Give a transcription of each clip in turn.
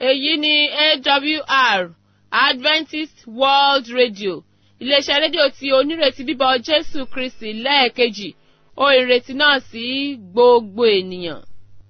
èyí ni awr adventist world radio iléeṣẹ́ rédíò tí onírètí bíbọ̀ jésù kristi lẹ́ẹ̀kejì ó ìrètí náà sí gbogbo ènìyàn.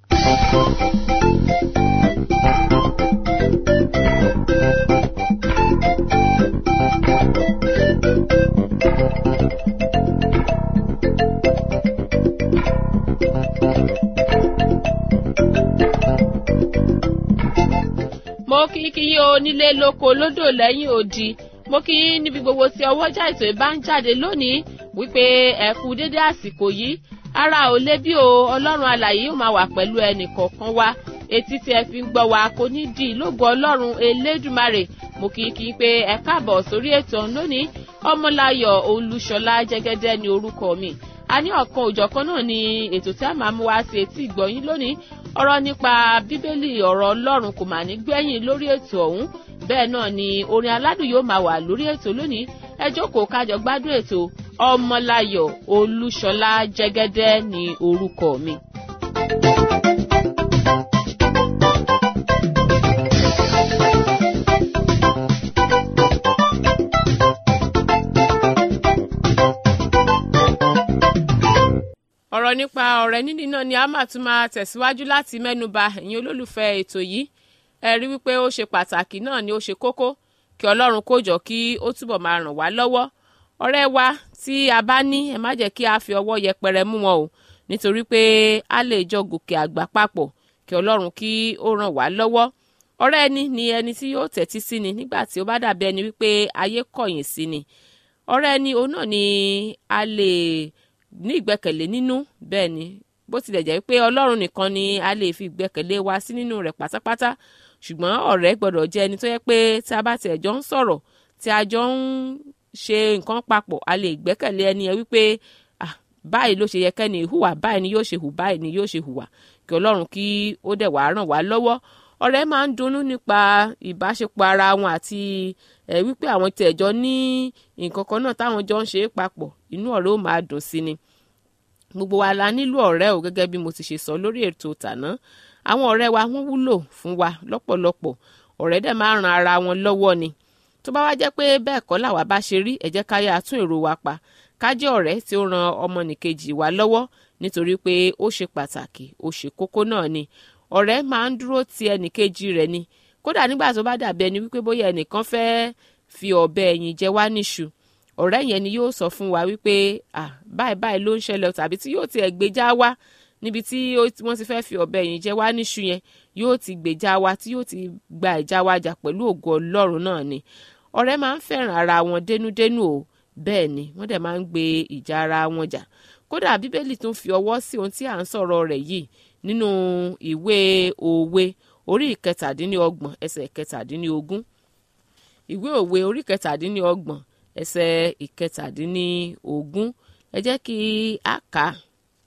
mo kí kí yí o nílé lóko lódò lẹ́yìn odi mo kí yín níbi gbogbo tí ọwọ́jà ètò ìbá ń jáde lónìí wípé ẹ kú dédé àsìkò yìí ara ò lé bí o ọlọ́run alàyè yóò máa wà pẹ̀lú ẹnì kọ̀ọ̀kan wa etí tí ẹ fi ń gbọ́ wa kò ní di ìlógo ọlọ́run elédùmarè mo kí kí pé ẹ káàbọ̀ sórí ètò lónìí ọmọláyọ̀ olúṣọlá jẹ́gẹ́dẹ́ ní orúkọ mi a ní ọ̀kan òjọ̀kan náà ni ètò tí a máa mú wá sí etí ìgbọ̀yìn lónìí ọ̀rọ̀ nípa bíbélì ọ̀rọ̀ ọlọ́run kò mà ní gbẹ̀yìn lórí ètò ọ̀hún bẹ́ẹ̀ náà ni orin aládùn yóò máa wà lórí ètò lónìí ẹ jókòó kájọ gbádùn ètò ọmọláyọ̀ olúṣọlá jẹ́gẹ́dẹ́ ní orúkọ mi. ọ̀rọ̀ nípa ọ̀rẹ́ níní náà ni a máa tún máa tẹ̀síwájú láti mẹ́nuba ẹ̀yin olólùfẹ́ ètò yìí ẹ rí wípé ó ṣe pàtàkì náà ni ó ṣe kókó kí ọlọ́run kó jọ kí ó túbọ̀ máa ràn wá lọ́wọ́ ọ̀rẹ́ wa tí a bá ní ẹ má jẹ́ kí a fi ọwọ́ yẹpẹrẹ mú wọn o nítorí pé a lè jọ gòkè àgbà papọ̀ kí ọlọ́run kí ó ràn wá lọ́wọ́ ọ̀rẹ́ ẹni ni ẹni tí yóò tẹ́tí sí ni nígbà tí ó bá dàbí ẹni wípé ayé kọ̀yìn sí ni ọ̀rẹ́ ẹni òun náà ni a lè ní ìgbẹ́kẹ̀lé nínú bẹ́ẹ̀ ni bó tilẹ̀ jẹ́ pé ọlọ́run nìkan ni a lè fi ìgbẹ́kẹ̀lé wa sí nínú rẹ̀ pátápátá ṣùgbọ́n ọ̀rẹ́ gbọ́dọ̀ jẹ́ ẹni tó yẹ pé tí a bá tiẹ̀ jọ ń sọ̀rọ̀ tí a jọ ń ṣe nǹkan papọ̀ a lè gbẹ́kẹ̀lé ẹni yẹn wípé ah báyìí ló ṣe yẹ kẹ́ni hùwà báyìí ni yóò ṣe hù báyìí ni yóò ṣe hùwà kí ọlọ́run kí ó dẹ̀ wá ràn wá lọ́wọ́ ọ̀rẹ́ máa ń dunnú nípa ìbáṣepọ̀ ara wọn àti ẹ̀ wípé àwọn tiẹ̀ jọ ní nǹkan kan náà táwọn jọ ń ṣe é papọ̀ inú ọ̀rẹ́ ó máa dùn sí ni gbogbo wa la nílò ọ̀rẹ́ o gẹ́gẹ́ bí mo ti ṣe sọ lórí ètò tàná àwọn ọ̀rẹ́ wa wọ́n wúlò fún wa lọ́pọ̀lọpọ̀ ọ̀rẹ́ dẹ̀ máa ran ara wọn lọ́wọ́ ni tó bá wá jẹ́ pé bẹ́ẹ̀ kọ́ làwa bá ṣe rí ẹ jẹ́ ká yá tún èrò wa pa ká jẹ́ ọ̀rẹ́ tí ó ran ọmọnìkejì wa lọ́wọ́ nítorí pé ó ṣe pàtàkì ó ṣe kókó náà ni ọ̀rẹ́ máa ń dúró ti ẹnìkejì rẹ̀ ni kódà nígbà tó bá dàbí ẹni wípé bóyá ẹnìkan fẹ́ fi ọ̀bẹ ẹ̀yìn jẹ wá níṣu ọ̀rẹ́ yẹn ni yóò sọ fún wa wípé ah báyìí báyìí ló ń ṣẹlẹ̀ tàbí tí yóò tiẹ̀ gbèjà wá níbi tí wọ́n ti fẹ́ fi ọ̀bẹ yìí jẹ wá níṣu yẹn yóò ti gbèjà wa tí yóò ti gba ìjà wa jà pẹ̀lú ògo ọlọ́run náà ni ọ̀rẹ́ máa ń fẹ́ràn ara wọn dénúdénú o bẹ́ẹ̀ ni wọ́n dẹ̀ máa ń gbé ìjà ara wọn jà kódà bíbélì tún fi ọwọ́ sí ohun tí à ń sọ̀rọ̀ rẹ̀ yìí nínú ìwé òwe orí ìkẹtàdínlọ́gbọ̀n ẹsẹ̀ ìkẹtàdínlógún ìwé òwe orí ìkẹtàdínlọ́gbọ̀n ẹsẹ̀ ìkẹtàdínlógún ẹ jẹ́ kí a kà á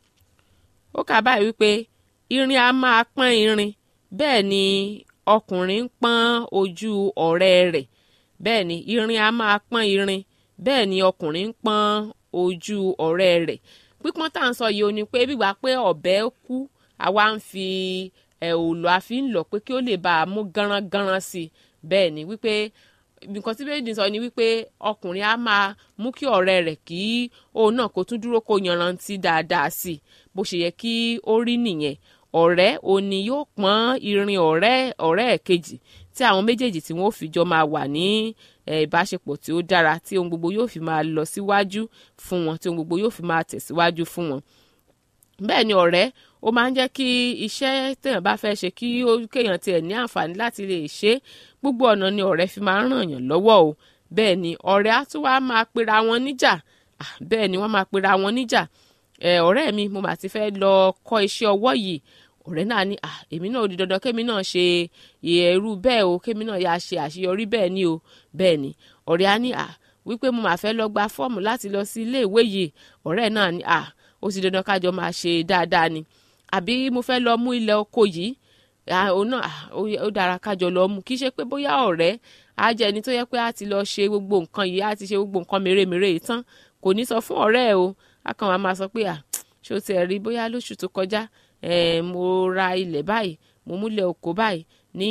ó kà báyìí wípé irin a máa pọ́n irin bẹ́ẹ̀ ni ọkùnrin ń pọ́n ojú ọ̀rẹ́ rẹ̀ bẹ́ẹ̀ ni irin a máa pọ́n irin bẹ́ẹ̀ ni ọkùnrin ń pọ́n ojú ọ̀rẹ́ rẹ̀ pípọ́n tá à ń sọ yìí ó ní pé bígbà pé ọ̀bẹ kú àwa ń fi ẹ̀ òòlù àfi ń lọ pé kí ó lè bá a mú gánrangánran sí i bẹ́ẹ̀ ni wípé nǹkan tí bẹ́ẹ̀ ni sọ ni wípé ọkùnrin á máa mú kí ọ̀rẹ́ rẹ̀ kí òun náà kó tún dúró kó yanrantí dáadáa sí i bó ṣe yẹ kí ó rí nìyẹn ọ̀rẹ́ òní yóò pọ́n irin ọ̀rẹ́ ọ̀rẹ́ ẹ̀ kejì tí àwọn méjèèjì tí wọ́n fi jọ máa wà ní ìbáṣepọ̀ tí ó dára tí ohun gbogbo yóò fi máa lọ síwájú fún wọn tí ohun gbogbo yóò fi máa tẹ̀síwájú fún wọn bẹ́ẹ̀ ni ọ̀rẹ́ ó máa ń jẹ́ kí iṣẹ́ téèyàn bá fẹ́ ṣe kí kéèyàn tiẹ̀ ní àǹfààní láti lè ṣe gbogbo ọ̀nà ni ọ̀rẹ́ fi máa ń ràn yàn lọ́wọ́ o bẹ́ẹ̀ ni ọ̀rẹ́ á tún wá máa pera wọn níjà bẹ́ẹ̀ ni wọ́n máa pera wọn níjà ọ̀rẹ́ mi mo mà ti fẹ́ lọ kọ́ iṣẹ́ ọwọ́ yìí ọ̀rẹ́ náà ní èmi náà ó di dandan kémi náà ṣe irú bẹ́ẹ̀ o kémi náà yà ṣe àṣeyọrí bẹ́ẹ̀ ni o bẹ́ẹ̀ ni ọ̀rẹ́ á ní wípé mo mà fẹ́ lọ gba fọ́ọ̀mù láti lọ sí ilé ìwé yìí ọ̀rẹ́ náà ní ó ti dandan kájọ máa ṣe dáadáa ni àbí mo fẹ́ lọ mú ilẹ̀ oko yìí òun náà ó dára kájọ lọ mú kí ṣe pé bóyá ọ̀rẹ́ á jẹ́ ẹni tó yẹ pé á ti lọ ṣe gbogbo nǹkan yìí á ti ṣe gbogbo nǹkan mèremère yìí tán kò ní sọ fún ọ̀rẹ́ ẹ̀ o á kàn wá máa sọ pé ṣó tiẹ̀ rí bóyá lóṣù tó kọjá mo ra ilẹ̀ báyìí mo múlẹ̀ oko báyìí ní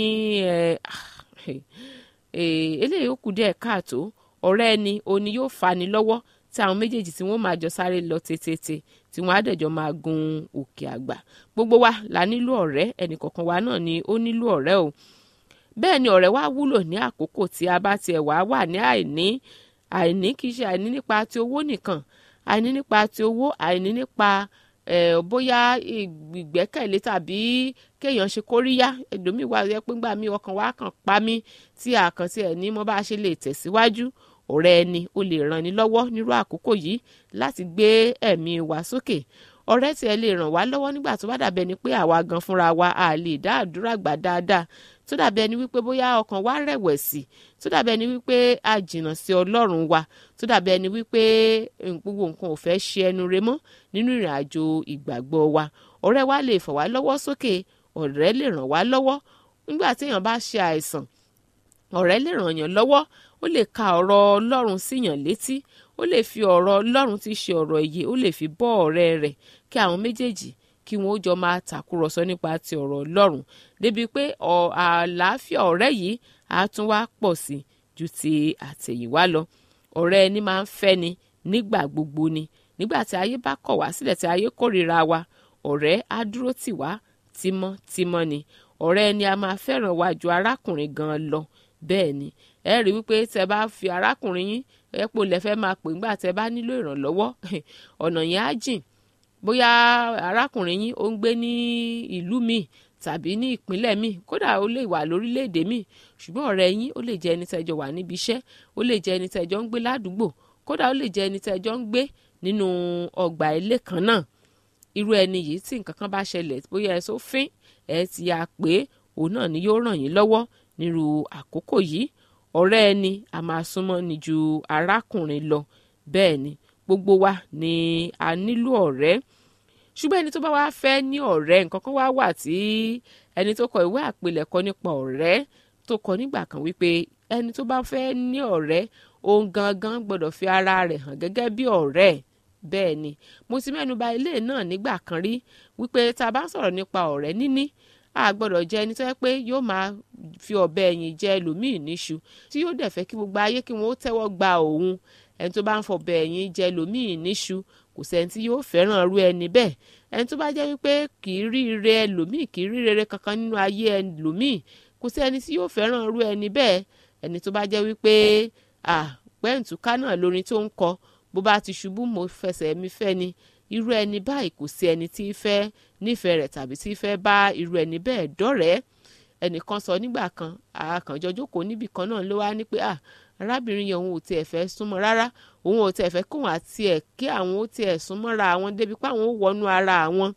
eléyìí ó kù díẹ̀ káàtó ọ̀rẹ́ ẹni òní yóò fani lọ́wọ́ tí àwọn méjèèjì tí wọ́n máa jọ sáré lọ tètè tí wọ́n á dẹ̀jọ́ máa gun òkè àgbà gbogbo wa la nílò ọ̀rẹ́ ẹnìkọ̀ọ̀kan wa náà ni ó nílò ọ̀rẹ́ o bẹ́ẹ̀ ni ọ̀rẹ́ wa wúlò ní àkókò tí a bá tiẹ̀ wá wà ní àìní àìní kì í ṣe àìní nípa ti owó nìkan àìní nípa ti owó àìní nípa bóyá ìgbẹ́kẹ̀lé tàbí kéèyàn ṣe kóríyá ẹlòmíì wà yẹ pé ńgbà mí ọkàn wa kàn pa mí tí àkàntì ẹ̀ ní mo bá ṣe lè tẹ̀síwájú ọ̀rẹ́ ẹni ó lè ràn ní lọ́wọ́ nírú àkókò yìí láti gbé ẹ̀mí wa sókè ọ̀rẹ́ tí ẹ lè ràn wá lọ́wọ́ nígbà tó bá dàbẹ̀ ni pé àwa gan fúnra wa a lè dá àdúrà gbà dáadáa tó dàbẹ̀ ni wípé bóyá ọkàn wa rẹ̀wẹ̀sì tó dàbẹ̀ ni wípé a jìnnà sí ọlọ́run wa tó dàbẹ̀ ni wípé gbogbo nǹkan ò fẹ́ ṣe ẹnu re mọ́ nínú ìrìn àjò ìgbàgbọ́ wa ọ̀rẹ́ wa lè fà wá lọ́wọ́ sókè ọ̀rẹ́ lè ràn wá lọ́wọ́ nígbà téèyàn bá ṣe àìsàn ọ̀rẹ́ lè ràn yàn lọ́wọ́ ó lè ka ọ̀rọ̀ ọlọ́run síyàn létí ó lè fi ọ̀rọ̀ ọlọ́run tí ṣe ọ̀rọ̀ ìyè ó lè fi bọ́ ọ̀rẹ́ rẹ̀ kí àwọn méjèèjì kí wọn ó jọ máa tàkúrọ̀sọ nípa ti ọ̀rọ̀ ọlọ́run débi pé àlàáfíà ọ̀rẹ́ yìí á tún wá pọ̀ sí ju ti àtẹ̀yìnwá lọ ọ̀rẹ́ ẹni máa ń fẹ́ni nígbà gbogbo ni nígbà tí ayé bá kọ̀ wá sílẹ̀ tí ayé kórìíra wa ọ̀rẹ́ á dúró tì wá tímọ́tímọ́ ni ọ̀rẹ́ ẹni a máa fẹ́ràn wa ju arákùnrin gan lọ bẹ́ẹ̀ ni ẹ rí wípé tẹ bá fi arákùnrin yín ẹ̀pọ̀ lẹ́fẹ́ máa pè ńgbà tẹ bá nílò ìrànlọ́wọ́ ọ̀nà yẹn á jìn bóyá arákùnrin yín ó ń gbé ní ìlú míì tàbí ní ìpínlẹ̀ míì kódà ó lè wà lórílẹ̀‐èdè míì ṣùgbọ́n ọ̀rẹ́ yín ó lè jẹ́ ẹni tẹ́jọ wà níbi iṣẹ́ ó lè jẹ́ ẹni tẹ́jọ ń gbé ládùúgbò kódà ó lè jẹ́ ẹni tẹ́jọ ń gbé nínú ọgbà ilé kan náà irú ẹni yìí tí nǹkan kan bá ṣẹlẹ̀ bóyá ẹ sófin ẹ ti yà pé òun náà ni yóò ràn yín lọ́wọ́ nírú àkókò yìí ọ̀rẹ́ ẹni a máa súnmọ́ ni ju arákùnrin lọ bẹ́ẹ̀ ni gbogbo wa ni a nílò ọ̀rẹ́ ṣùgbọ́n ẹni tó bá wá fẹ́ ní ọ̀rẹ́ nǹkan kan wá wà tí ẹni tó kọ ìwé àpilẹ̀kọ nípa ọ̀rẹ́ tó kọ nígbà kan wípé ẹni tó bá fẹ́ ní ọ̀rẹ́ òun gangan gbọ́dọ̀ fi ara rẹ̀ hàn gẹ́gẹ́ bí ọ̀rẹ́ bẹ́ẹ̀ ni mo ti mẹ́nu bà ilé náà nígbà kan rí wípé tá a bá ń sọ̀rọ̀ nípa ọ̀rẹ́ níní a gbọ́dọ̀ jẹ́ ẹni tó yẹ pé yóò máa fi ọ̀bẹ ẹ̀yìn jẹ ẹlòmíì níṣu tí yóò dẹ̀ fẹ́ kí gbogbo ayé kí wọ́n ó tẹ́wọ́ gba òun ẹni tó bá ń fọ̀bẹ ẹ̀yìn jẹ ẹlòmíì níṣu kò sẹ́ni tí yóò fẹ́ràn irú ẹni bẹ́ẹ̀ ẹni tó bá jẹ́ wípé kì í rí ire ẹlòmíì kì í rí rere kankan nínú ayé ẹlòmíì kò sí ẹni tí yóò fẹ́ràn irú ẹni bẹ́ẹ̀ ẹni tó bá jẹ́ wípé pẹ́ǹtùká náà lórin tó ń kọ bó bá ti ṣubú mo fẹsẹ̀ mi fẹ́ ni irú ẹni báyìí kò sí ẹni tí fẹ́ nífẹ̀ẹ́ rẹ̀ tàbí tí fẹ́ bá irú ẹni bẹ́ẹ̀ dọ́rẹ̀ẹ́ ẹnìkan sọ nígbà kan àkànjọ jókòó níbì kan náà ló wá ní pé à arábìnrin yẹn òun ò tiẹ̀ fẹ́ súnmọ́ rárá òun ò tiẹ̀ fẹ́ kóun àti ẹ̀ kí àwọn ó tiẹ̀ súnmọ́ra àwọn débi pé àwọn ó wọnú ara àwọn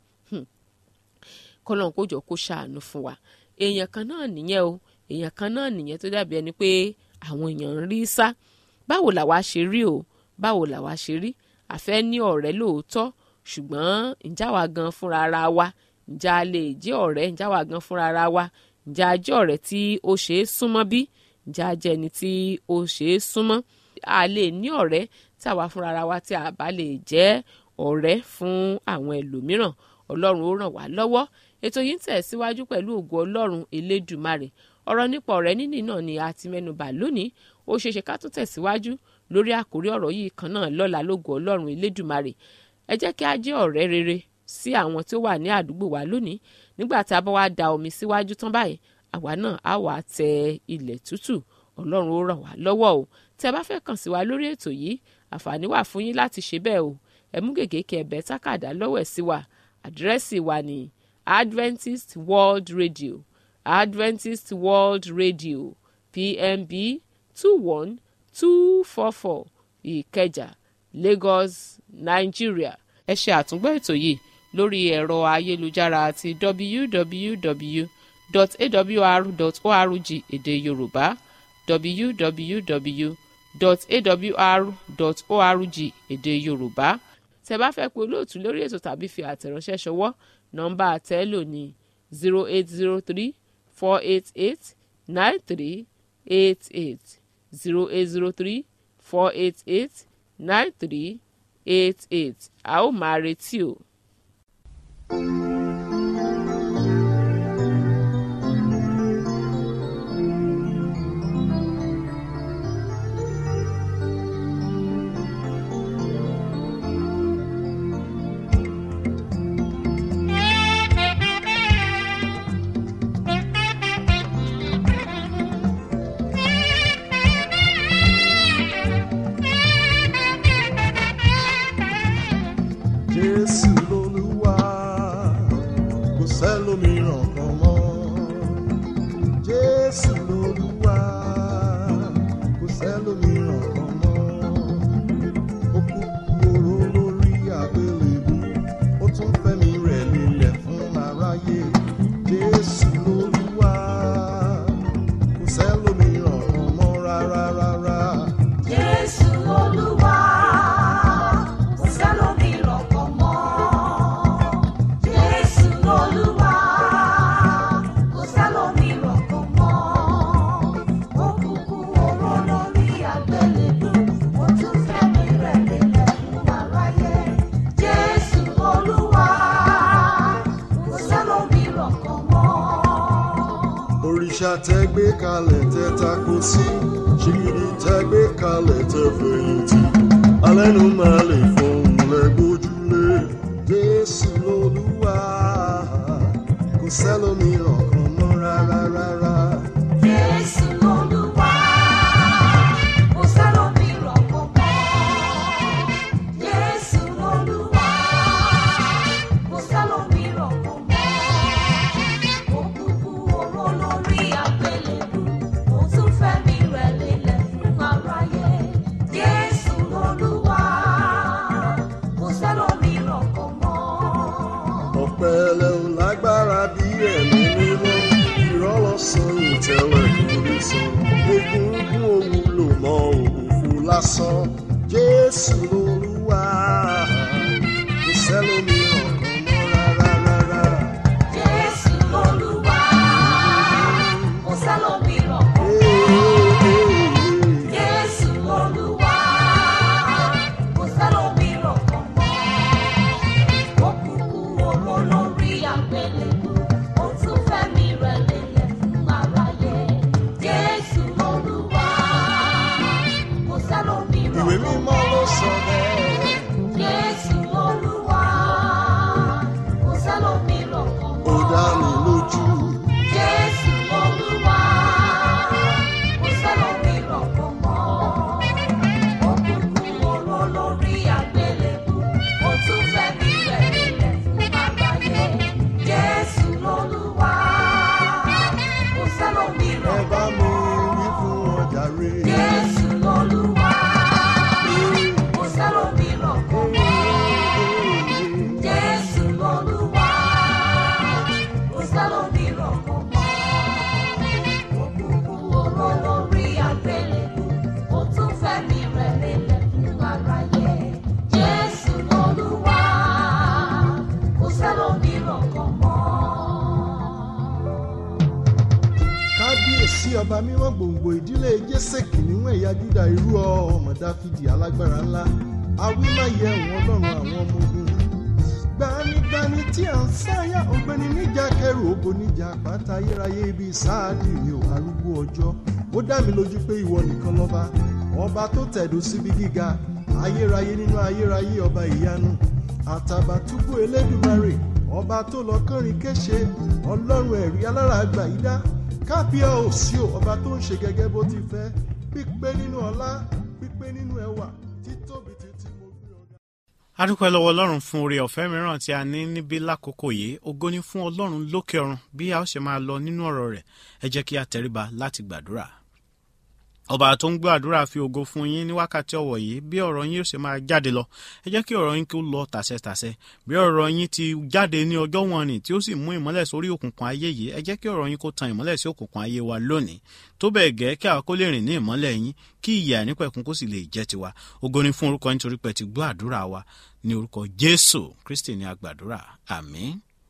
kọ́lọ́n kó jọ kó ṣàánú fún wa èèyàn kan náà nìyẹn o èèyàn kan náà nìyẹn tó dàbí ẹni pé àwọn èèyàn ń rí sá báwo làwa ṣe rí o báwo làwa ṣe rí àfẹ́ ní ọ̀rẹ́ lóòótọ́ ṣùgbọ́n ǹjẹ́ àwa gan fúnra ara wa ǹjẹ́ a lè jẹ́ ọ̀rẹ́ ǹjẹ́ àwa gan fúnra ara wa ǹjẹ́ a jẹ́ ọ̀rẹ́ tí ó ṣe é súnmọ́ bí ǹjẹ́ a jẹ́ ẹni tí ó ṣe é súnmọ́ a lè ní ọ̀rẹ́ tí àwa fúnra ara wa tí a bá lè jẹ́ ọ̀rẹ́ fún àwọn ẹlòmíràn ọlọ́run ó ràn wá lọ́wọ́ ètò yìí ń tẹ̀síwájú pẹ̀lú ògo ọlọ́run elédùmarè ọ̀rọ̀ nípa ọ̀rẹ́ níní náà ni a ti mẹ́nubà lónìí ó ṣeéṣe ká tún tẹ̀síwájú lórí àkórí ọ̀rọ̀ yìí kan náà lọ́la lógo ọlọ́run elédùmarè ẹ jẹ́ kí a jẹ́ ọ̀rẹ́ rere sí àwọn tí ó wà ní àdúgbò wa lónìí nígbà tí a bá wá da omi síwájú tán báyìí àwa náà á wàá tẹ ilẹ̀ tútù ọlọ́run ó ràn wá lọ́wọ́ o tí ẹ bá fẹ́ kàn sí wa lórí ètò yìí àǹfààní wà fún yín láti ṣe bẹ́ẹ̀ o ẹ mú gègé kí ẹ bẹ̀ tákàdá lọ́wọ́ ẹ̀ sí wa àdírẹ́sì wa ní Adventist World Radio Adventist World Radio PMB two one two four four Ìkẹjà Lagos Nigeria ẹ ṣe àtúngbọ́ ètò yìí lórí ẹ̀rọ ayélujára àti www.awr.org èdè Yorùbá www.awr.org èdè Yorùbá tẹ́ bá fẹ́ pe olóòtú lórí ètò tàbí fi àtẹ̀ránṣẹ́ ṣọwọ́ nọ́mbà àtẹ́lò ní zero eight zero three four eight eight nine three eight eight zero eight zero three four eight eight nine three eight eight a ó máa retí o. sẹ́lòmíràn kan mọ́. Ó kú oró lórí àgbélébú, ó tún fẹ́mi rẹ̀ lélẹ̀ fún aráyé. Jésù lolúwa, kò sẹ́lòmíràn kan mọ́ rárá rárá. Jésù Olúwa, kò sẹ́lòmíràn kan mọ́. Jésù Olúwa, kò sẹ́lòmíràn kan mọ́. Ó kúkú oró lórí àgbélébú, ó tún fẹ́mi rẹ̀ lélẹ̀ fún aráyé. Jésù Olúwa, kò sẹ́lòmíràn kan mọ́. òrìṣà tẹ gbé kalẹ̀ tẹ tako sí ṣìgìdì tẹ gbé kalẹ̀ tẹ fẹ̀yìntì alẹ́nu máa lè fọhùn lẹ́gbójúlé jésù lolúwa kò sẹ́lòmíràn kan mọ́ rárá rárá. Jésù Olúwa, kò sẹ́lòmíràn kan mọ́. Jésù Olúwa, kò sẹ́lòmíràn kan mọ́. Ó kúkú oró lórí àgbélébú, ó tún fẹ́mi rẹ̀ lélẹ̀ fún aráyé. Jésù Olúwa, kò sẹ́lòmíràn kan mọ́. ọ̀pẹ̀lẹ̀ ò lágbára bí ẹ̀mí mímọ́ ìrọ́lọ́sàn ìtẹ̀wẹ̀ kò lè sọ egungun òwúlò mọ́ òfò lásán jésù lolúwa kò sẹ́lòmíràn kan mọ́ rárá rárá. Jésù Olúwa, kò sẹ́lòmíràn kan mọ́. Jésù Olúwa, kò sẹ́lòmíràn kan mọ́. Ó kúkú oró lórí àgbélébú, ó tún fẹ́mi rẹ̀ lélẹ̀ fún aráyé. Jésù Olúwa, kò sẹ́lòmíràn ìwé kan mímọ́ mọ́. ló sọ bẹ́ẹ̀. Jésù Olúwa, kò sẹ́lòmíràn kan ó mọ́. dá mi lójú Jésù Olúwa, kò sẹ́lòmíràn kan mọ́. Ó kúkú oró lórí àgbélébú, ó tún fẹ́mi rẹ̀ lélẹ̀ fún aráyé. Jésù Olúwa, kò ẹ sẹ́lòmíràn bá kan mi mọ́. wí fún ọjà rè. Jésù Olúwa, kò sẹ́lòmíràn kan mọ́. Jésù Olúwa, kò sẹ́lòmíràn kan mọ́. Ó kúkú oró lórí àgbélébú, ó tún fẹ́mi rẹ̀ lélẹ̀ fún aráyé. Jésù Olúwa, kò sẹ́lòmíràn kan mọ́. kábíyèsí ọba mímọ́ gbòǹgbò ìdílé jésè kìnìún ẹ̀yà júdà irú ọmọ dáfídì alágbára ńlá awímáyé ẹ̀wọ̀n ọlọ́run àwọn ọmọ ogun gbanigbani tí à ń sáyà ọ̀gbẹ́ni níjà kẹrù ògo níjà àpáta ayérayé ibi sáàdì mi ò arúgbó ọjọ́ ó dá mi lójú pé ìwọ nìkan lọ́ba ọba tó tẹ̀dó síbi gíga ayérayé nínú ayérayé ọba ìyanu àtàbàtúbú elédùmarè ọba tó lọ kọrin kéṣe ọlọ́run ẹ̀rí alára àgbà yìí dá kábíyà òsì ò ọba tó ń ṣe gẹ́gẹ́ bó ti fẹ́ pípé nínú ọlá pípé nínú ẹwà títóbi títí mo gbé ọ̀gá. a dúpẹ́ lọ́wọ́ ọlọ́run fún oore ọ̀fẹ́ mìíràn tí a ní níbí lákòókò yìí ògo ni fún ọlọ́run lókè ọ̀run bí a ó ṣe máa lọ nínú ọ̀rọ̀ rẹ̀ ẹ jẹ́ kí a tẹríba láti gbàdúrà ọba tó ń gbọ́ àdúrà fi ògo fún yín ní wákàtí ọ̀wọ̀ yìí bí ọ̀rọ̀ yín ó ṣe máa jáde lọ ẹ jẹ́ kí ọ̀rọ̀ yín kí ó lọ tàṣẹtàṣẹ bí ọ̀rọ̀ yín ti jáde ní ọjọ́ wọn ni tí ó sì mú ìmọ́lẹ̀ sórí òkùnkùn ayé yìí ẹ jẹ́ kí ọ̀rọ̀ yín kó tan ìmọ́lẹ̀ sí òkùnkùn ayé wa lónìí tó bẹ́ẹ̀ gẹ́ kí àwọn kó lè rìn ní ìmọ́lẹ̀ yín kí ìyè àìnípẹ̀kun kó sì lè jẹ́ tiwa ògo ni fún orúkọ yín torí pé ti gbọ́ àdúrà wa ní orúkọ Jésù Kristi ní agbàdúrà àmín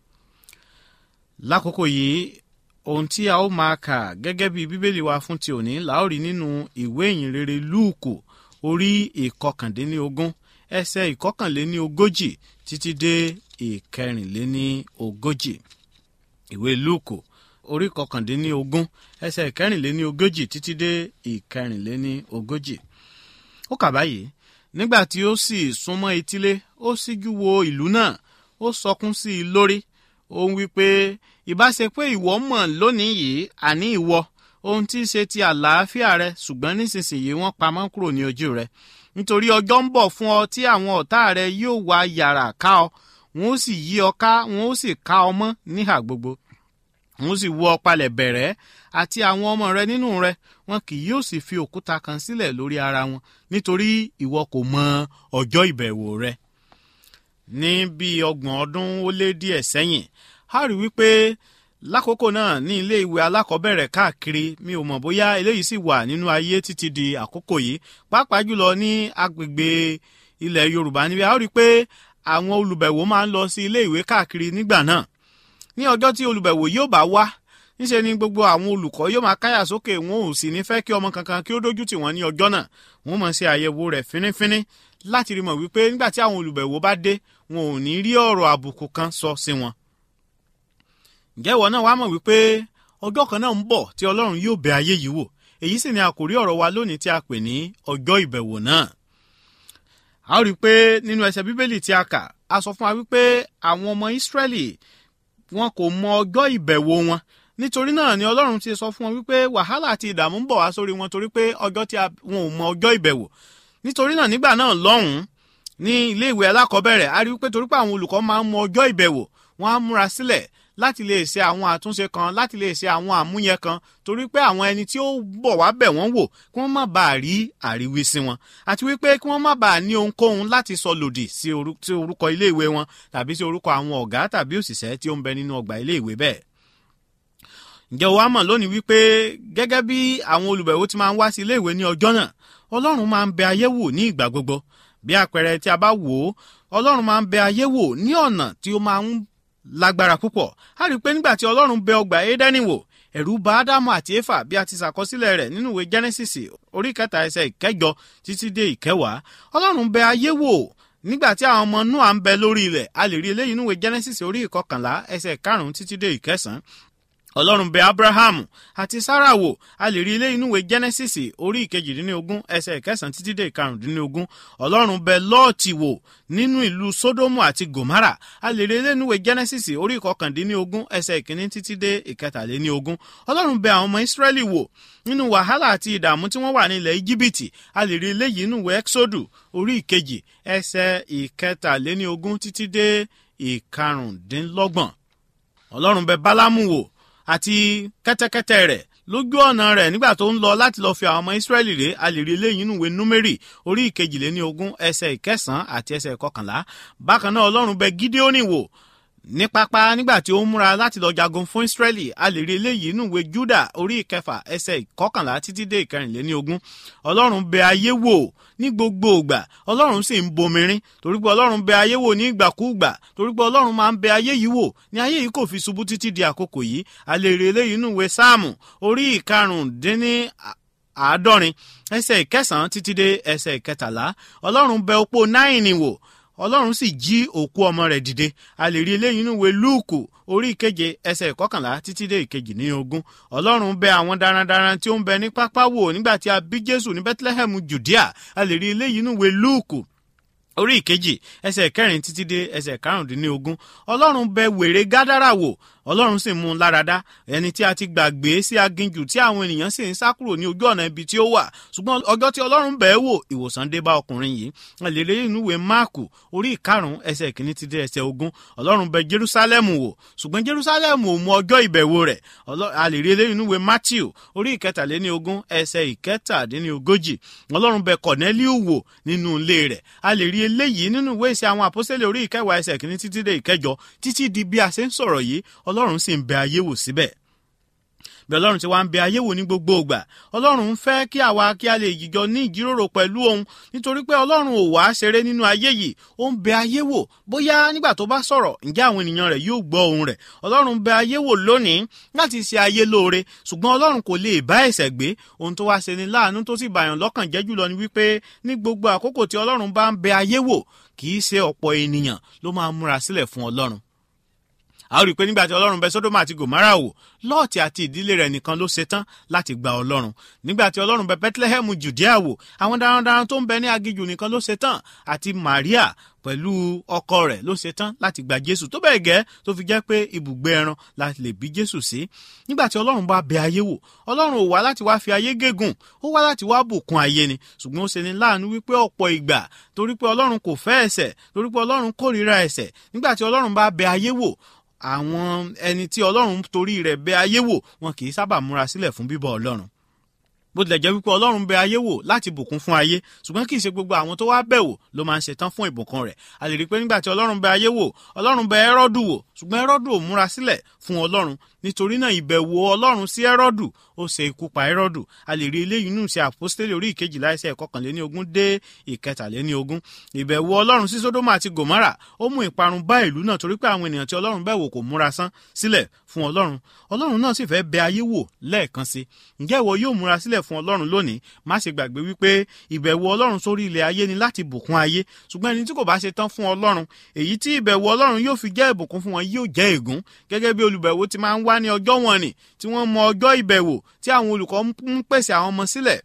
lákòókò yìí ohun tí a ó máa kà gẹ́gẹ́ bí bíbélì wa fún ti òní la ó rí nínú ìwé ìyìnrere lúùkù orí ìkọkàndínlógún ẹsẹ̀ ìkọkànléní ogójì títí dé ìkẹrìnléní ogójì ìwé lúùkù orí ìkọkàndínní ogún ẹsẹ̀ ìkẹrìnléní ogójì títí dé ìkẹrìnléní ogójì ó kà báyìí nígbà tí ó sì súnmọ́ etílé ó síjú wo ìlú náà ó sọkún sí i lórí ó ń wí pé ìbá ṣe pé ìwọ mọ̀ lónìí yìí àní ìwọ ohun tí í ṣe ti àlàáfíà rẹ ṣùgbọ́n nísinsìnyí wọ́n pamọ́ kúrò ní ojú rẹ nítorí ọjọ́ ń bọ̀ fún ọ tí àwọn ọ̀tá rẹ yóò wá yàrá ká ọ wọn ó sì yí ọ ká wọn ó sì ká ọ mọ́ níhà gbogbo òun sì wọ́ ọ palẹ̀ bẹ̀rẹ̀ àti àwọn ọmọ rẹ nínú rẹ wọn kì yóò sì fi òkúta kan sílẹ̀ lórí ara wọn nítorí ìwọ kò mọ ọjọ́ ìbẹ̀wò rẹ. ní bíi ọgbọ̀n ọdún ó lé díẹ̀ sẹ́yìn a rí wípé lákòókò náà ní ilé ìwé alákọ̀ọ́bẹ̀rẹ̀ káàkiri mi ò mọ̀ bóyá eléyìí sì wà nínú ayé títí di àkókò yìí pàápàá jùlọ ní agbègbè ilẹ̀ yorùbá níbi a rí pé àwọn olùbẹ̀wò máa ń lọ sí ilé ìwé káàkiri nígbà náà ní ọjọ́ tí olùbẹ̀wò yóò bá wá níṣe ni gbogbo àwọn olùkọ́ yóò máa káyà sókè wọn ò sì ní fẹ́ kí ọmọ kankan kí ó dójú tì wọ́n ní ọjọ́ náà wọ́n mọ̀ ṣe àyẹ̀wò rẹ̀ fínífíní láti rí mọ̀ wípé nígbà tí àwọn olùbẹ̀wò bá dé wọn ò ní rí ọ̀rọ̀ àbùkù kan sọ sí wọn. ǹjẹ́ ìwọ náà wá mọ̀ wípé ọjọ́ kan náà ń bọ̀ tí ọlọ́run yóò bẹ ayé yìí wò èyí sì ni àkòrí ọ̀rọ̀ wa lónìí tí a pè ní ọjọ́ ìbẹ̀wò náà. a ó rí i pé nínú ẹsẹ̀ bíbélì tí a kà a sọ fún wa wípé àwọn ọmọ ìsírẹ́lì wọn kò mọ ọjọ́ ìbẹ̀wò wọn nítorí náà ni ọlọ́run ti sọ fún wọn wípé wàhálà àti ìdààmú ń bọ̀ wá sórí wọn torí pé ọjọ́ tí wọn ò mọ ọjọ́ ìbẹ̀wò nítorí náà nígbà náà lọ́hùn-ún ní ilé ìwé alákọ̀ọ́bẹ̀rẹ̀ a rí wípé torí pé àwọn olùkọ́ máa ń mọ ọjọ́ ìbẹ̀wò wọn á múra sílẹ̀ láti lè ṣe àwọn àtúnṣe kan láti lè ṣe àwọn àmúyẹ kan torí pé àwọn ẹni tí ó bọ̀ wá bẹ̀ wọ́n wò kí wọ́n má bàa rí àríwísí wọn àti wípé kí wọ́n má bàa ní ohunkóhun láti sọ lòdì sí orúkọ iléèwé wọn tàbí sí orúkọ àwọn ọ̀gá tàbí òṣìṣẹ́ tí ó ń bẹ nínú ọgbà iléèwé bẹ́ẹ̀ ǹjẹ́ o wá mọ̀ lónìí wípé gẹ́gẹ́ bí àwọn olùbẹ̀wò ti máa ń wá sí iléèwé ní ọjọ́ náà ọlọ́run máa ń bẹ ayé wò ní ìgbà gbogbo bí àpẹẹrẹ tí a bá wò ó ọlọ́run máa ń bẹ ayé wò ní ọ̀nà tí ó máa ń lágbára púpọ̀ a rí i pé nígbà tí ọlọ́run bẹ ọgbà édẹ́nì wò ẹ̀rù bà ádámù àti éfà bí a ti ṣàkọsílẹ̀ rẹ̀ nínú ìwé genesis orí kẹta ẹsẹ̀ ìkẹjọ títí dé ìkẹwàá ọlọ́run bẹ ayé wò nígbà tí àwọn ọmọ noah ń bẹ lórí ilẹ̀ a lè rí eléyìí nínú ìwé genesis orí ìkọkànlá ẹsẹ̀ karùn-ún títí dé ìkẹsàn-án ọlọ́run bẹ abrahamu àti sarah wò a lè rí ilé inú ìwé genesis orí ìkejìdínlógún ẹsẹ̀ ìkẹsàn títí dé ìkarùndínlógún ọlọ́run bẹ lọ́ọ̀tì wò nínú ìlú sódómù àti gòmárà a lè rí ilé inú ìwé genesis orí ìkọkàndínlógún ẹsẹ̀ ìkíní títí dé ìkẹtàléníogún ọlọ́run bẹ àwọn ọmọ israẹli wò nínú wàhálà àti ìdààmú tí wọ́n wà ní ilẹ̀ íjíbítì a lè rí ilé yìí nínú ìwé exodu orí ìkejì ẹsẹ̀ ìkẹtàléníogún títí dé ìkarùndínlọ́gbọ̀n ọlọ́run bẹ bálámù wò àti kẹ́tẹ́kẹ́tẹ́ rẹ̀ lójú ọ̀nà rẹ̀ nígbà tó ń lọ láti lọ́ọ́ fi àwọn ọmọ ìsírẹ́lì rè a lè rí eléyìí nínú ìwé númérì orí ìkejìléní ogún ẹsẹ̀ ìkẹsàn-án àti ẹsẹ̀ ìkọkànlá bákan náà ọlọ́run bẹ gídéónì wò ní pápá nígbà tí ó ń múra láti lọ jagun fún ìsírẹ́lì a lè rí eléyìí nínú ìwé júdà orí ìkẹfà ẹsẹ̀ ìkọkànlá títí dé ìkẹrìnléní ogún ọlọ́run bẹ ayé wò ní gbogbo ìgbà ọlọ́run sì ń bomirin torí pé ọlọ́run bẹ ayé wò ní ìgbàkúùgbà torí pé ọlọ́run máa ń bẹ ayé yìí wò ní ayé yìí kò fi ṣubú títí di àkókò yìí a lè rí eléyìí nínú ìwé sáàmù orí ìkarùndínní àádọ́rin ẹsẹ̀ ìkẹsàn-án títí dé ẹsẹ̀ ìkẹtàlá ọlọ́run bẹ opó náìní wò ọlọ́run sì jí òkú ọmọ rẹ̀ dìde a lè rí eléyìí nínú ìwé lúùkù orí ìkeje ẹsẹ̀ ìkọkànlá títí dé ìkejì ní ogún ọlọ́run bẹ àwọn darandaran tí ó ń bẹ ní pápá wò nígbà tí a bí jésù ní bethlehem judea a lè rí eléyìí nínú ìwé lúùkù orí ìkejì ẹsẹ̀ kẹrin títí dé ẹsẹ̀ karùndínlógún ọlọ́run bẹ wèrè gádàrà wò ọlọ́run sì mú un láradá ẹni tí a ti gbàgbé sí aginjù tí àwọn ènìyàn sì ń sá kúrò ní ojú ọ̀nà ibi tí ó wà ṣùgbọ́n ọjọ́ tí ọlọ́run bẹ̀ẹ́ wò ìwòsàn dé bá ọkùnrin yìí àlèrè inú ìwé máàkù orí ìkarùn-ún ẹsẹ̀ kìíní ti dé ẹsẹ̀ ogún ọlọ́run bẹ jerúsálẹ́mù wò ṣùgbọ́n jerúsálẹ́mù ò mú ọjọ́ ìbẹ̀wò rẹ̀ àlèrè inú ìwé matthew orí ìkẹtàléní ogún ẹsẹ̀ ìkẹtàdínní ogójì ọlọ́run bẹ kọ̀nẹ́líù wò nínú ilé rẹ̀ àlèrè eléyìí nínú ìwé ìṣe àwọn àpọ́sẹ́lẹ̀ orí ìkẹwàá ẹsẹ̀ kìíní títí dé ìkẹjọ títí di bí a ṣe ń sọ̀rọ̀ yìí ọlọ́run sì ń bẹ ayé wò síbẹ̀ bí ọlọ́run ti wá ń bẹ ayé wò ní gbogbo ìgbà ọlọ́run ń fẹ́ kí àwa kí a lè yíjọ ní ìjíròrò pẹ̀lú òun nítorí pé ọlọ́run ò wá ṣeré nínú ayé yìí ó ń bẹ ayé wò bóyá nígbà tó bá sọ̀rọ̀ ǹjẹ́ àwọn ènìyàn rẹ̀ yóò gbọ́ ohun rẹ̀ ọlọ́run bẹ ayé wò lónìí láti ṣe ayé lóore ṣùgbọ́n ọlọ́run kò lè bá ẹ̀ṣẹ̀ gbé ohun tó wá ṣe ni láàánú tó sì bàyàn lọ́kàn jẹ́ jùlọ ni wípé ní gbogbo àkókò tí ọlọ́run bá ń bẹ ayé wò kì í ṣe ọ̀pọ̀ ènìyàn ló máa múra sílẹ̀ fún ọlọ́run a ó rí i pé nígbà tí ọlọ́run bẹ sódómà àti gòmárà wò lọ́ọ̀tì àti ìdílé rẹ̀ nìkan ló ṣetán láti gba ọlọ́run nígbà tí ọlọ́run bẹ bethlehem judea wò àwọn darandaran tó ń bẹ ní agijù nìkan ló ṣetán àti maria pẹ̀lú ọkọ rẹ̀ ló ṣetán láti gba jésù tó bẹ́ẹ̀ gẹ́ tó fi jẹ́ pé ibùgbé ẹran láti lè bí jésù sí nígbà tí ọlọ́run bá bẹ ayé wò ọlọ́run ò wá láti wá fi ayé gégùn ó wá láti wá bùkún ayé ni ṣùgbọ́n ó ṣe ní láàánú wípé ọ̀pọ̀ ìgbà torí pé ọlọ́run kò fẹ́ ẹ̀ṣẹ̀ torí pé ọlọ́run kórìíra ẹ̀ṣẹ̀ nígbà tí ọlọ́run bá bẹ ayé wò àwọn ẹni tí ọlọ́run torí rẹ̀ bẹ ayé wò wọn kì í sábà múra sílẹ̀ fún bíbọ̀ ọlọ́run bó tilẹ̀ jẹ́ wípé ọlọ́run bẹ ayé wò láti bùkún fún ayé ṣùgbọ́n kì í ṣe gbogbo àwọn tó wá bẹ̀ wò ló máa ń ṣetán fún ìbùkún rẹ̀ a lè rí i pé nígbà tí ọlọ́run bẹ ayé wò ọlọ́run bẹ ẹ́rọ́dù wò ṣùgbọ́n ẹ́rọ́dù ò múra sílẹ̀ fún ọlọ́run nítorí náà ìbẹ̀wò ọlọ́run sí ẹ́rọ́dù ó ṣe ikú pa ẹ́rọ́dù a lè rí eléyìí nù sí àpọ́stélì orí ìkejìlá ẹsẹ̀ ìkọkànléní ogún dé ìkẹtàléní ogún ìbẹ̀wò ọlọ́run sí sódómù àti gòmárà ó mú ìparun bá ìlú náà torí pé àwọn ènìyàn tí ọlọ́run bẹ̀ wò kò múra sán sílẹ̀ fún ọlọ́run ọlọ́run náà sì fẹ́ bẹ ayé wò lẹ́ẹ̀kan sí ǹjẹ́ ìwọ yóò múra sílẹ̀ fún ọlọ́run lónìí má ṣe gbàgbé wípé ìbẹ̀wò ọlọ́run sórí ilẹ̀ ayé ni láti bùkún ayé ṣùgbọ́n ẹni tí kò bá ṣe tán fún ọlọ́run èyí tí ìbẹ̀wò ọlọ́run yóò fi jẹ́ ìbùkún fún wọn yóò jẹ́ ègún gẹ́gẹ́ bí olùbẹ̀wò ti máa ń wá ní ọjọ́ wọn ni tí wọ́n mọ ọjọ́ ìbẹ̀wò tí àwọn olùkọ́ ń pèsè àwọn ọmọ sílẹ̀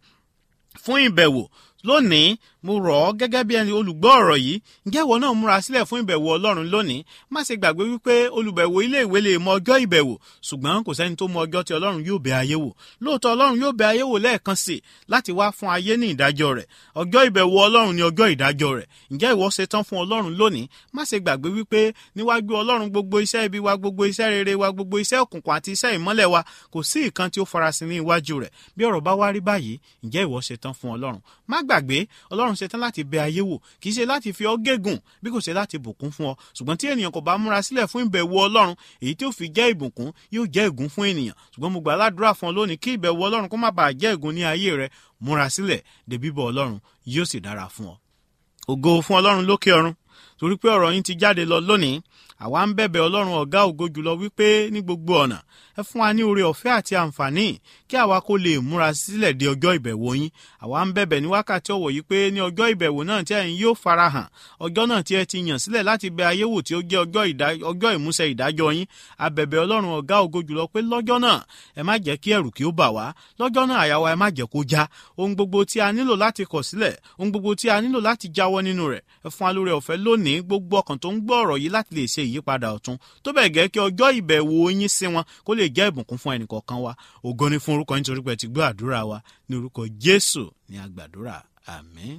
fún ìbẹ̀wò lónìí mo rọ̀ ọ́ gẹ́gẹ́ bí ẹni olùgbọ́ ọ̀rọ̀ yìí ǹjẹ́ ìwọ náà múra sílẹ̀ fún ìbẹ̀wò ọlọ́run lónìí má ṣe gbàgbé wípé olùbẹ̀wò ilé ìwé lè mọ ọjọ́ ìbẹ̀wò ṣùgbọ́n kò sẹ́ni tó mọ ọjọ́ tí ọlọ́run yóò bẹ ayé wò lóòótọ́ ọlọ́run yóò bẹ ayé wò lẹ́ẹ̀kan sí i láti wá fún ayé ní ìdájọ́ rẹ̀ ọjọ́ ìbẹ̀wò ọlọ́run ni ọjọ́ ìdájọ́ rẹ̀ ǹjẹ́ ìwọ ṣe tán fún ọlọ́run lónìí má ṣe gbàgbé wípé níwájú ọlọ́run gbogbo iṣẹ́ ibi wa gbogbo iṣẹ́ rere wa gbogbo iṣẹ́ òkùnkùn àti iṣẹ́ ìmọ́lẹ̀ wa kò sí ìkan tí ó farasin ní iwájú rẹ̀ bí ọ̀rọ̀ bá wá rí báyìí ǹjẹ́ ìwọ ṣe tán fún ọlọ́run má gbàgbé ọlọ́run ṣe tán láti bẹ ayé wò kì í ṣe láti fi ọ́ gégùn bí kò ṣe láti bùkún fún ọ ṣùgbọ́n tí ènìyàn kò bá múra sílẹ̀ fún ìbẹ̀wò ọlọ́run èyí tí ó fi jẹ́ ìbùkún yóò jẹ́ ègún fún ènìyàn ṣùgbọ́n mo gbà ládùúrà fún ọ lónìí kí ìbẹ̀wò ọlọ́run kó má bàa jẹ́ ègún ní ayé rẹ múra sílẹ̀ dé bíbọ̀ ọlọ́run yóò sì dára fún ọ. ògo fún ọlọ́run lókè ọ̀run torí pé ọ̀rọ̀ yín ti jáde lọ lónìí àwa ń bẹ̀bẹ̀ ọlọ́run ọ̀gá ògo jùlọ wípé ní gbogbo ọ̀nà ẹ fún wa ní oore ọ̀fẹ́ àti àǹfààní kí àwa kó lè múra sílẹ̀ de ọjọ́ ìbẹ̀wò yín àwa ń bẹ̀bẹ̀ ní wákàtí ọ̀wọ̀ yìí pé ní ọjọ́ ìbẹ̀wò náà tí ẹ̀yin yóò farahàn ọjọ́ náà tí ẹ ti yàn sílẹ̀ láti bẹ ayé wò tí ó jẹ́ ọjọ́ ìmúṣẹ ìdájọ́ yín a bẹ̀bẹ̀ ọlọ́run ọ̀gá ògo jùlọ pé lọ́jọ́ náà ẹ má jẹ́ kí ẹ̀rù kí ó bà wá lọ́jọ́ náà àyà wa ẹ má jẹ́ kó já ohun gbogbo tí a nílò láti kọ̀ sílẹ̀ ohun gbogbo tí a nílò láti jáwọ́ nínú rẹ̀ ẹ fún wa lórí ọ̀fẹ́ lónìí gbogbo ọkàn tó ń gbọ́ ọ̀rọ̀ yìí láti lè ṣe ìyípadà ọ̀tun tó bẹ̀ gẹ́ kí ọjọ́ ìbẹ̀wò yín sí wọn kó lè jẹ́ ìbùkún fún ẹnìkọ̀ọ̀kan wa ògo ni fún orúkọ nítorí pé ẹ ti gbọ́ àdúrà wa ní orúkọ jésù ní àgbàdúrà àmín.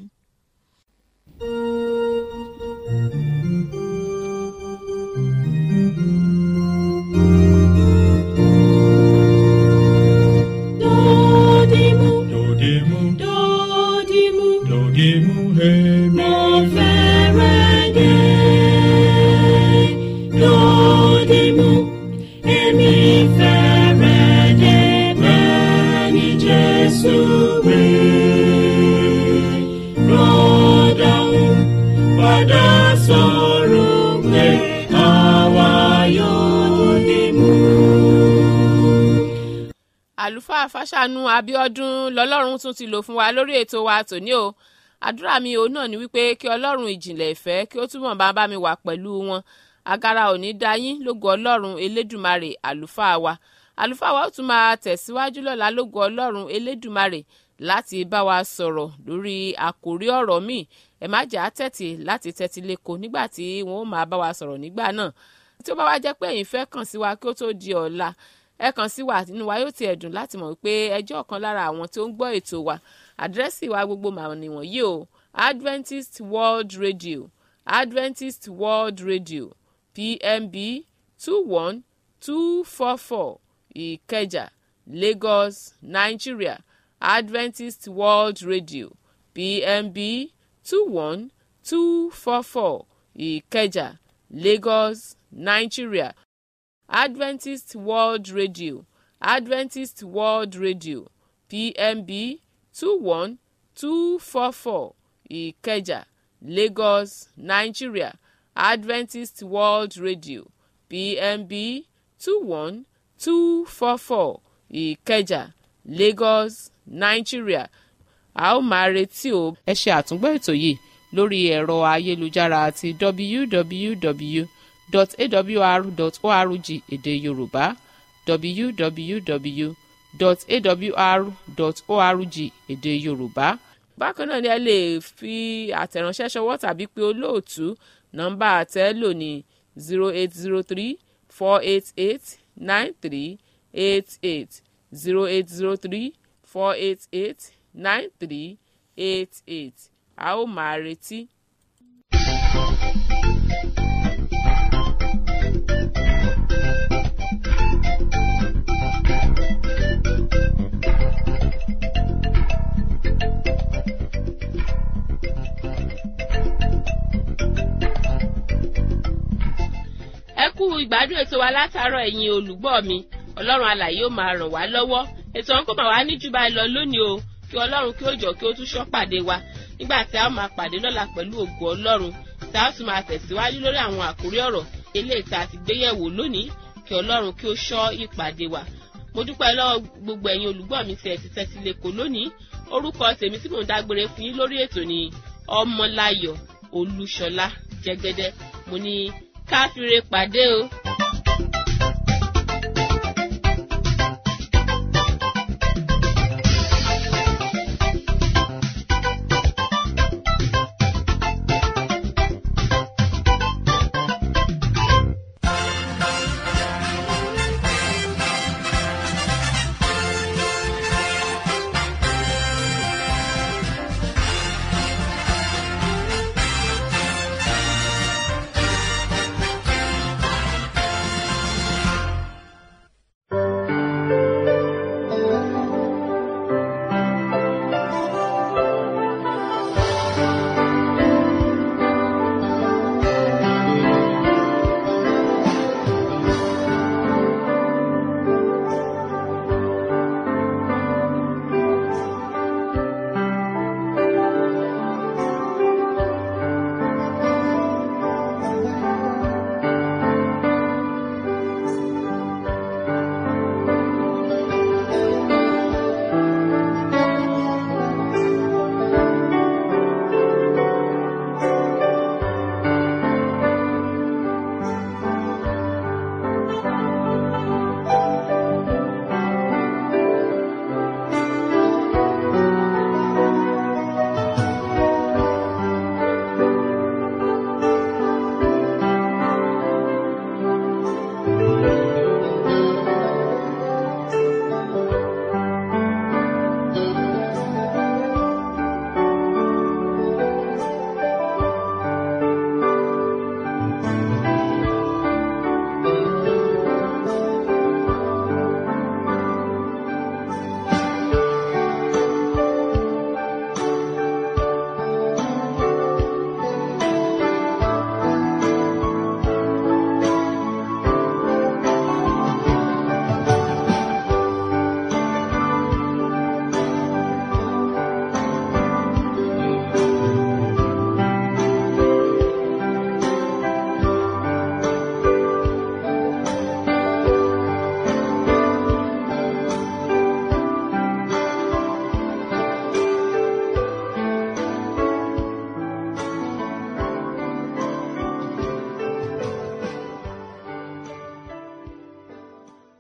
Dodimu, Dodimu, dodimu, dodimu, hemi. mo fẹ́rẹ̀ dé. Dodimu, èmi fẹ́rẹ̀ dé bẹ́ẹ̀ ni Jésù wí. Rọ́dàún padà sọ̀rọ̀ pé àwa yóò dìmú. àlùfáà fàṣànù abiodun lọlọ́run tún ti lò fún wa lórí ètò wa tòní o àdúrà mi òun náà ni wípé kí ọlọ́run ìjìnlẹ̀ ìfẹ́ kí ó túbọ̀ bá bá mi wà pẹ̀lú wọn agara ò ní dá yín lógo ọlọ́run elédùmarè àlùfáà wa àlùfáà wa ó tún máa tẹ̀síwájú lọ́la lógo ọlọ́run elédùmarè láti bá wa sọ̀rọ̀ lórí àkòrí ọ̀rọ̀ míì ẹ má jà á tẹ̀tì láti tẹ́tí lẹ́kọ̀ọ́ nígbà tí wọ́n ó máa bá wa sọ̀rọ̀ nígbà náà tí ó bá wá jẹ́ pé ẹ̀yin fẹ́ kàn sí wa kí ó tó di ọ̀la ẹ kàn sí wa nínú wa yóò ti ẹ̀dùn láti mọ̀ pé ẹjọ́ ọ̀kan lára àwọn tí ó ń gbọ́ ètò wa àdírẹ́sì wa gbogbo màá nìwọ̀nyí o Adventist World Radio Adventist World Radio PMB two one two four four Ìkẹjà Lagos Nigeria Adventist World Radio PMB two one two four four Ìkẹjà Lagos Nigeria Adventist World Radio Adventist World Radio PMB two one two four four Ìkẹjà Lagos Nigeria Adventist World Radio PMB two one two four four Ìkẹjà Lagos Nigeria a ó máa retí o. ẹ ṣe àtúngbọ́ ètò yìí lórí ẹ̀rọ ayélujára àti www.awr.org èdè yorùbá www.awr.org èdè yorùbá. bákan náà ni ẹ lè fi àtẹ̀ránṣẹ́ ṣọwọ́ tàbí pé olóòtú nọ́mbà àtẹ́lò ní zero eight zero three four eight eight nine three eight eight zero eight zero three four eight eight nine three eight eight a ó máa retí. ìgbádùn ètò wa látàárọ̀ ẹ̀yin olùgbọ́ mi ọlọ́run alàyè ó máa ràn wá lọ́wọ́ ètò ọ̀hún kò máa wá ní jù báyìí lọ lónìí o kí ọlọ́run kí ó jọ kí ó tún ṣọ́ pàdé wa nígbà tí a ó máa pàdé lọ́la pẹ̀lú ògo ọlọ́run tí a ó sì máa tẹ̀síwájú lórí àwọn àkórí ọ̀rọ̀ eléyìí tá a ti gbé yẹ̀wò lónìí kí ọlọ́run kí ó ṣọ́ ìpàdé wa mo dúpẹ́ lọ́wọ́ gbogbo ẹ̀yin olùgbọ́ mi tí ẹ ti tẹ́tí lẹ́kọ̀ọ́ lónìí orúkọ tèmi tí mò ń dágbére fún yín lórí ètò ni ọmọláyọ̀ olúṣọlá jẹ́gẹ́dẹ́ mo ní káfíńre pàdé o.